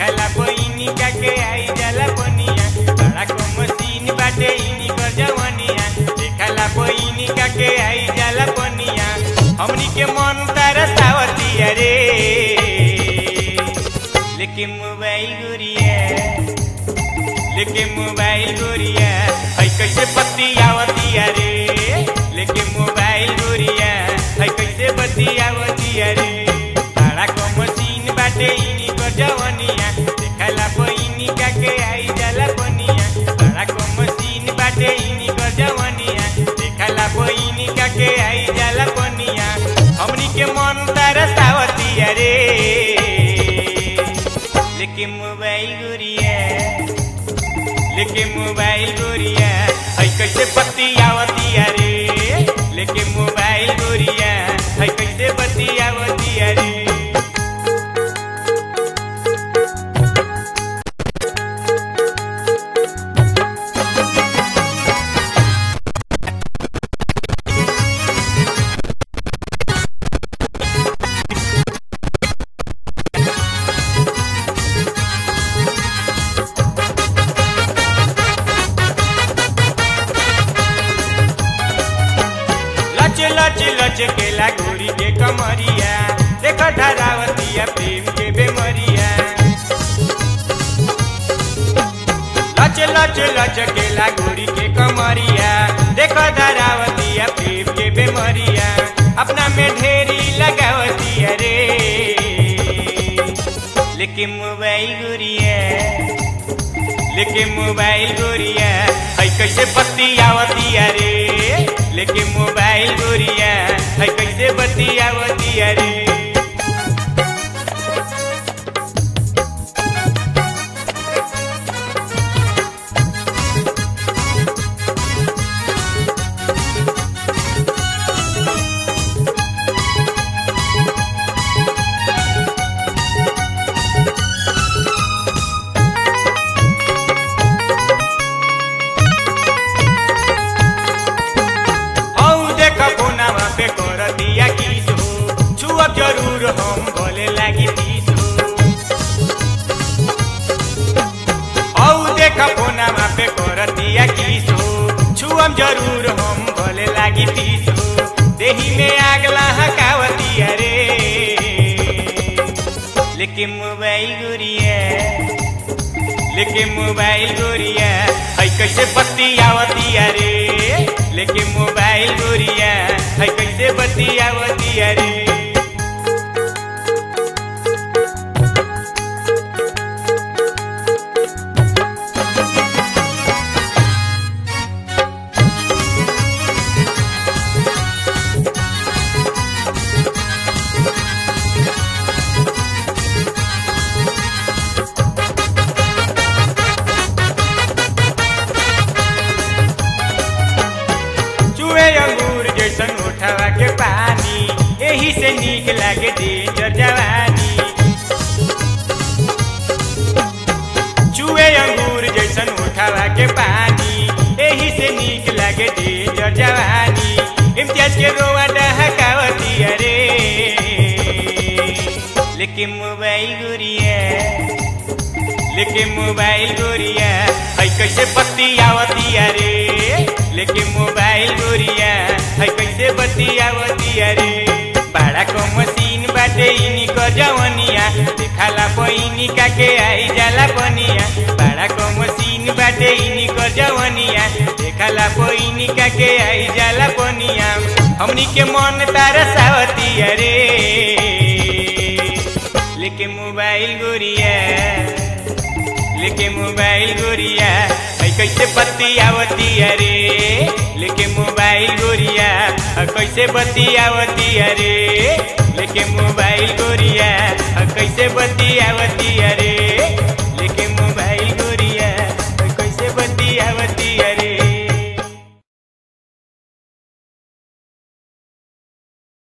देखला बहिनी का के आई जाला बनिया बड़ा को मशीन बाटे इनी कर जवनिया देखला बहिनी का के आई जाला बनिया हमनी के मन तरसावतिया रे लेकिन मोबाइल गुरिया लेके मोबाइल गोरिया है कैसे बतियावतिया रे लेके मोबाइल गोरिया है कैसे बतियावतिया रे बड़ा को मशीन बाटे इनी कर जवनिया देखला बहिनी का के आई जाला बनिया बड़ा को मशीन बाटे इनी कर जवनिया देखला बहिनी का के आई जाला बनिया हमनी के मन तरसावतिया रे लेके मोबाइल गोरिया लेके मोबाइल गोरिया है कैसे बतियावतिया रे लेके मोबाइल गोरिया है कैसे बतियावतिया रे लच लच लच केला गोरी के कमरिया देख धरावतिया प्रेम के बेमरिया लच लच लच केला गोरी के कमरिया देख धरावतिया प्रेम के बेमरिया अपना में ढेरी लगावतिया रे लेकिन मोबाइल गोरिया लेके मोबाइल गोरिया है कैसे बतियावतिया रे लेके मोबाइल गोरिया है कैसे बतियावतिया रे हौ देख कोनावा पे कर दिया किस हो छुअब जरूर हम बोले लागी तीस हो हौ देख कोनावा पे कर दिया किस हो छुअम जरूर हम बोले लागी तीस हो देही में आग लहकावतिया रे लेकिन मोबाइल गुरिया लेके मोबाइल गोरिया है कैसे बतियावतिया रे लेके मोबाइल गोरिया है कैसे बतियावतिया रे चुए अंगूर जैसन उठावा के पानी यही से नीक लागे डेंजर जवानी चुए अंगूर जैसन उठावा के पानी यही से नीक लागे डेंजर जवानी इम्तियाज के रोवा डहकावती अरे लेकिन मोबाइल गुरिया लेके मोबाइल गोरिया है कैसे बतियावतिया रे लेके मोबाइल गोरिया है कैसे बतियावतिया रे बड़ा को मशीन बाटे इनी क जवनिया देखाला बहिनी का के आई जाला बनिया बड़ा को मशीन बाटे इनी क जवनिया देखाला बहिनी का के आई जाला बनिया हमनी के मन तरसावतिया रे लेके मोबाइल गोरिया लेके मोबाइल गोरिया है कैसे बतियावतिया रे लेके मोबाइल गोरिया है कैसे बतियावतिया रे लेके मोबाइल गोरिया है कैसे बतियावतिया रे